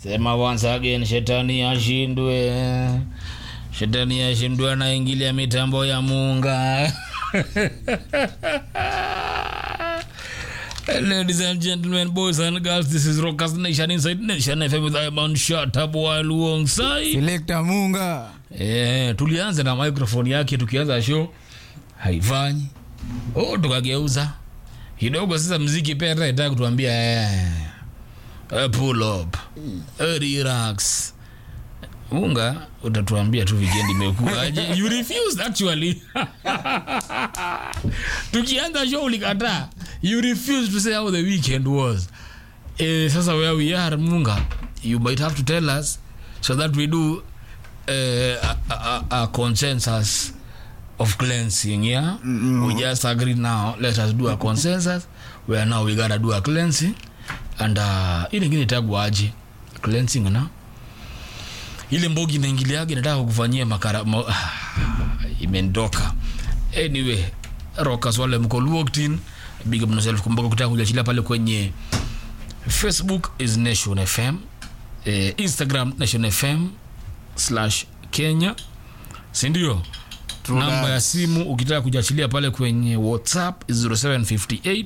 sema once again shetani ashindwe shetani ashindwe anaingilia mitambo ya munga Ladies and gentlemen, boys and girls, this is Rockers Nation Inside Nation FM with Iman Shatab alongside. Selector Munga. Eh, tulianza na microphone yake tukianza show haifanyi. Oh, tukageuza kidogo sasa mziki pia hata itaka kutuambia eh, eh, pull up eh, relax unga utatuambia tu weekend imekuaje you refused actually tukianza show ulikataa you refused to say how the weekend was eh, sasa where we are munga you might have to tell us so that we do uh, a, a, a consensus of cleansing yeah mm-hmm. we just agree now let us do a consensus where now we gotta do a cleansing and uh, ili ingine itagwaje cleansing na ile mbogi inaingiliaga nataka kukufanyia makara mo, imendoka anyway rockers wale mko locked in big up yourself kumbuka kutaka kujachilia pale kwenye facebook is nation fm eh, instagram nation fm slash kenya sindio True namba that. ya simu ukitaka kujachilia pale kwenye whatsapp is 0758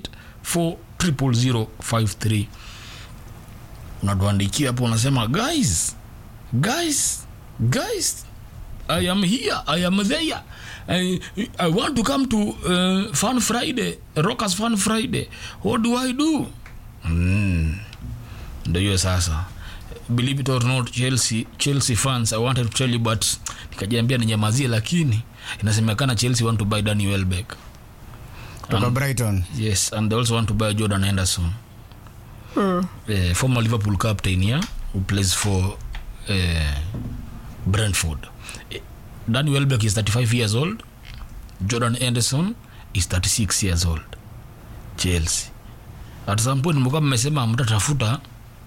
40053 unatuandikia hapo unasema guys guys guys i am here i am there I, I want to come to uh, fun friday rockers fun friday what do i do mm. ndo hiyo sasa believe it or not chelsea chelsea fans i wanted to tell you but nikajiambia ninyamazie lakini inasemekana chelsea want to buy danny welbeck Toka Brighton. yes and they also want to buy jordan henderson uh, former liverpool captain yeah, who plays for uh, brentford Eh, danny welbeck is 35 years old jordan henderson is 36 years old chelsea at some point mlikuwa mmesema mtatafuta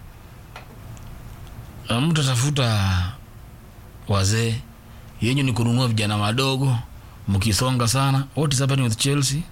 mtatafuta wazee yenyu ni kununua vijana wadogo mkisonga sana what is happening with chelsea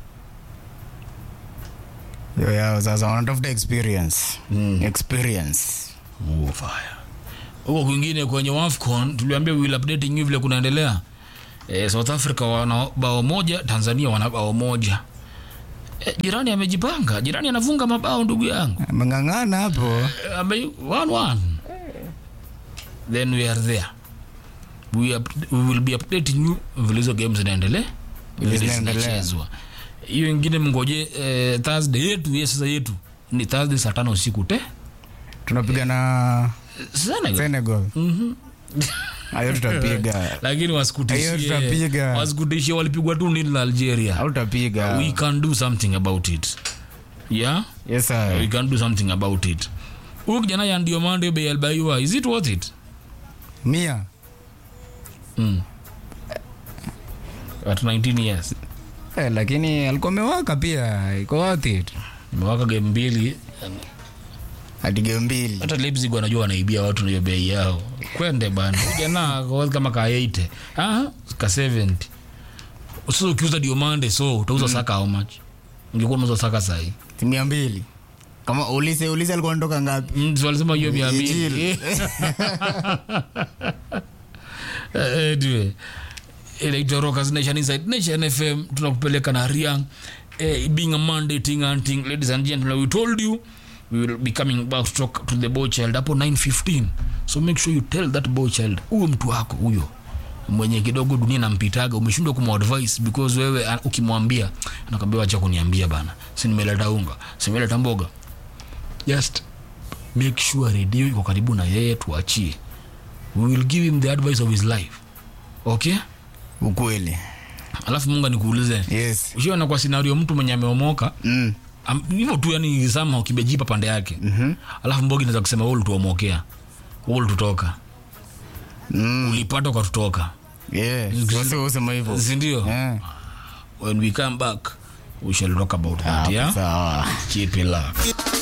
Yo, yao sasa wanatafuta experience. Mm. Experience. Oh, fire. huko kwingine kwenye wafcon tuliambia we will updating you vile kunaendelea e, south africa wana bao moja tanzania wana bao moja e, jirani amejipanga jirani anafunga mabao ndugu yangu Ameng'ang'ana hapo. E, ame, one, one. then we are there we, up, we will be updating you vile hizo game zinaendelea vile Zinaendelea. zinachezwa hiyo ingine mngoje eh, thursday yetu ye sasa yetu ni thursday saa tano usiku te Tunapiga na sana Senegal. Hayo tutapiga. lakini Hiyo wasikutishie tutapiga. wasikutishie walipigwa tu nini na algeria Au tutapiga. we can do something about it yeah Yes sir. we can do something about it huyu kijana ya ndio mande bei albaiwa is it worth it Mia. mm. at 19 years Eh, lakini alikuwa amewaka pia. Iko worth it. imewaka game mbili Hadi game mbili. hata leipzig wanajua wanaibia watu nayo bei yao kwende bana jana kwa kama ka 80 ah ka 70 sasa ukiuza diomande so utauza mm. saka how much ungekuwa unauza saka sahi Mia mbili. Kama ulise ulise alikuwa anatoka ngapi? Mm, so walisema hiyo mia mbili Ijili. Eh, anyway inaitwa rockers nation inside nation fm tunakupeleka na riang eh, being a monday ting and ting ladies and gentlemen we told you we will be coming back to talk to the boy child hapo 915 so make sure you tell that boy child huyo mtu wako huyo mwenye kidogo dunia nampitaga umeshindwa kumadvice because wewe ah, ukimwambia anakwambia wacha kuniambia bana si nimeleta unga si nimeleta mboga just make sure redio iko karibu na yeye tuachie we will give him the advice of his life okay Ukweli. alafu munga nikuulize Yes. ushiona kwa scenario mtu mwenye ameomoka Mm. am- hivyo tu yani sama kimejipa pande yake mm-hmm. alafu mbogi naweza kusema we ulituomokia we ulitutoka Mm. ulipata ukatutoka Yeah. Sasa usema hivyo. sindio Yeah. when we come back we shall talk about that Hapo yeah Sawa. keep it locked